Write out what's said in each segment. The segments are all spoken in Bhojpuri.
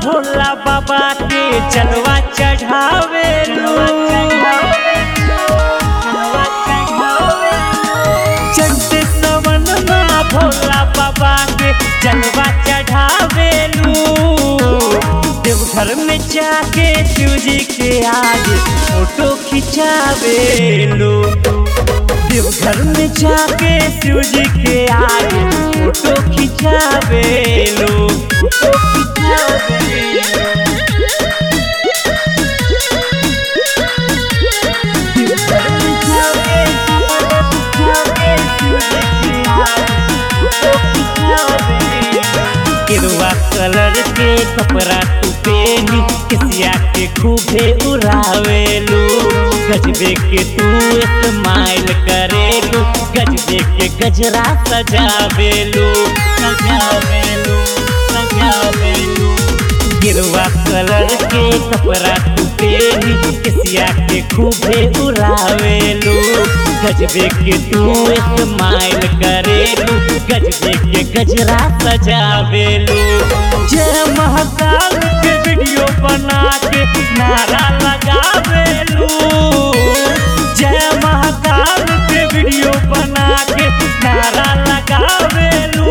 भोला बाबा के जलवा चढ़ावे चंद सवन भोला बाबा के जलवा चढ़ावेलू देवघर में जाके शिव जी के आगे फोटो खिंचावेलू देवघर में जाके शिव जी के आगे फोटो खिंचावेलू फोटो खिंचावेलू देवघर में जाके जाके शिव जी के आगे फोटो खिंचावेलू केरुआ कलर के कपड़ा तू पेनी किसिया के खूबे उड़ावेलू गजबे के तू स्माइल करेलू गजबे के गजरा सजावेलू सजावेलू सजावेलू गिरवा कलर के कपड़ा तू पेनी किसिया के खूबे उड़ावेलू गजबे के तू स्माइल करेलू गजबे के गजरा सजावेलू जय महाकाल के वीडियो बना के नारा लगावेलू जय महाकाल के वीडियो बना के नारा लगावेलू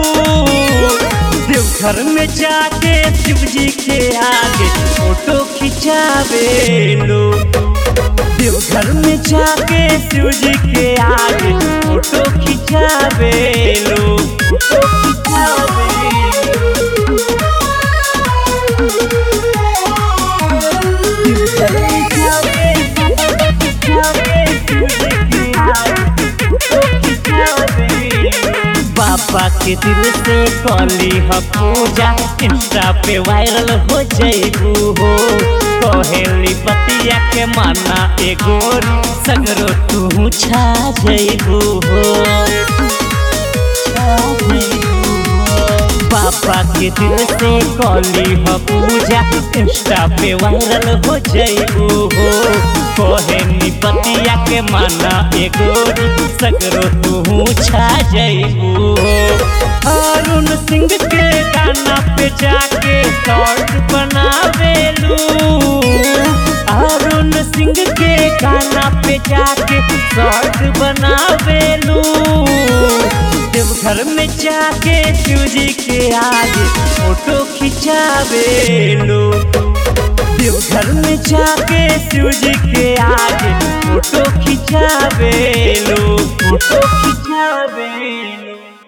देवघर में जाके शिव जी के आगे फोटो खिंचावेलू देवघर में जाके शिव जी के आगे फोटो खिंचावेलू फोटो खिंचावेलू देवघर में जाके जाके शिव जी के आगे फोटो खिंचावेलू बाबा के दिल से कली ह पूजा इंस्टा पे वायरल हो जैबू हो कहेली बतिया के माना एगो सगरो तू छा जैबू हो छा जइबू हो। बाबा के दिल से कली ह पूजा इंस्टा पे वायरल हो जैबू हो कहेली बतिया के माना एगो सगरो तू छा जैबू हो अरुण सिंह के गाना पे जाके शॉर्ट बनावेलू अरुण सिंह के गाना पे जाके शॉर्ट बनावेलू देवघर में जाके शिव जी के आगे फोटो खिंचावेलू देवघर में जाके शिव जी के आगे फोटो खिंचावेलू फोटो खिंचावेलू